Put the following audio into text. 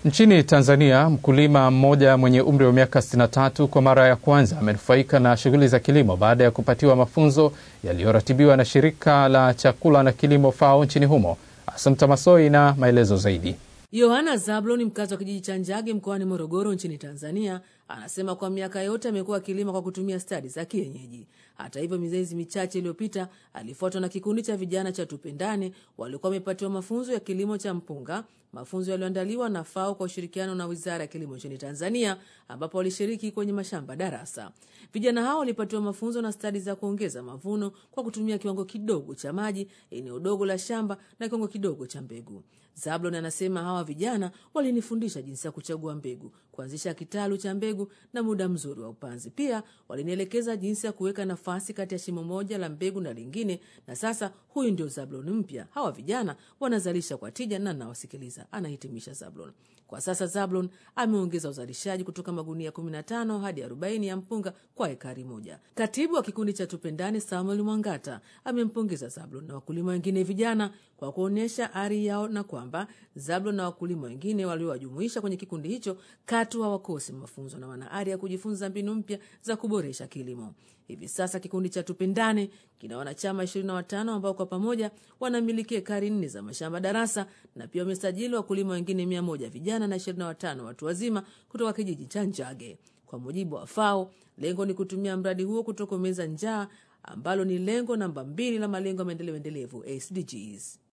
Nchini Tanzania, mkulima mmoja mwenye umri wa miaka 63 kwa mara ya kwanza amenufaika na shughuli za kilimo baada ya kupatiwa mafunzo yaliyoratibiwa na shirika la chakula na kilimo FAO nchini humo. Asante Masoi na maelezo zaidi. Yohana Zablon, mkazi wa kijiji cha Njage mkoani Morogoro nchini Tanzania, anasema kwa miaka yote amekuwa akilima kwa kutumia stadi za kienyeji. Hata hivyo, miezi michache iliyopita alifuatwa na kikundi cha vijana cha Tupendane waliokuwa wamepatiwa mafunzo ya kilimo cha mpunga, mafunzo yaliyoandaliwa na FAO kwa ushirikiano na Wizara ya Kilimo nchini Tanzania, ambapo walishiriki kwenye mashamba darasa. Vijana hao walipatiwa mafunzo na stadi za kuongeza mavuno kwa kutumia kiwango kidogo cha maji, eneo dogo la shamba na kiwango kidogo cha mbegu. Zablon anasema hawa vijana walinifundisha jinsi ya kuchagua mbegu, kuanzisha kitalu cha mbegu na muda mzuri wa upanzi. Pia walinielekeza jinsi ya kuweka nafasi kati ya shimo moja la mbegu na lingine, na sasa huyu ndio Zablon mpya. Hawa vijana wanazalisha kwa tija na nawasikiliza, anahitimisha Zablon. Kwa sasa Zablon ameongeza uzalishaji kutoka magunia 15 hadi 40 ya mpunga kwa ekari moja. Katibu wa kikundi cha Tupendane Samuel Mwangata amempongeza Zablon na wakulima wengine vijana kwa kuonyesha ari yao na kwamba Zablon na wakulima wengine waliowajumuisha kwenye kikundi hicho katu hawakosi mafunzo na wana ari ya kujifunza mbinu mpya za kuboresha kilimo. Hivi sasa kikundi cha Tupendane kina wanachama 25 ambao kwa pamoja wanamiliki ekari nne za mashamba darasa na pia wamesajili wakulima wengine 100 vijana na 25 watu wazima kutoka kijiji cha Njage. Kwa mujibu wa FAO, lengo ni kutumia mradi huo kutokomeza njaa ambalo ni lengo namba mbili la malengo ya maendeleo endelevu SDGs.